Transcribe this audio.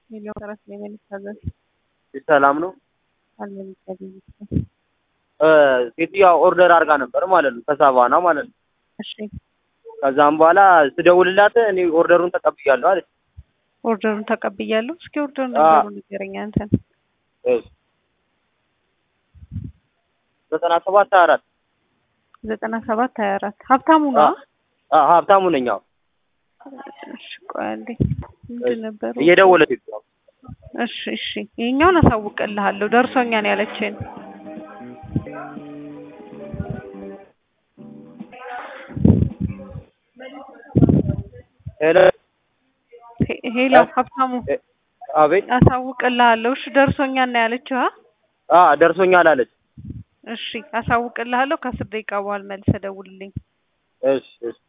ሚሊዮን ተረስ ላይ መልሳለሁ ሰላም ነው። አልመልሳለሁ። ሴትዮዋ ኦርደር አድርጋ ነበር ማለት ነው ከሳቫና ማለት ነው። እሺ ከዛም በኋላ ስደውልላት እኔ ኦርደሩን ተቀብያለሁ አለች። ኦርደሩን ተቀብያለሁ። እስኪ ኦርደሩን አዎ። ነገሩ ንገረኝ አንተን። እሺ ዘጠና ሰባት ሀያ አራት ዘጠና ሰባት ሀያ አራት ሀብታሙ ነው። አ- ሀብታሙ ነኝ። አዎ እሺ ቆይ አንዴ ምንድን ነበር? እየደወለች ነው። እሺ እሺ ይሄኛውን አሳውቅልሃለሁ ደርሶኛል ያለችን ሄሎ ሄ- ሄሎ ሀብታሙ እ- አቤት። አሳውቅልሃለሁ። እሺ ደርሶኛል ነው ያለችው። አ? አ ደርሶኛል አለች። እሺ አሳውቅልሃለሁ። ከአስር ደቂቃ በኋላ መልሰህ ደውልልኝ። እሺ እሺ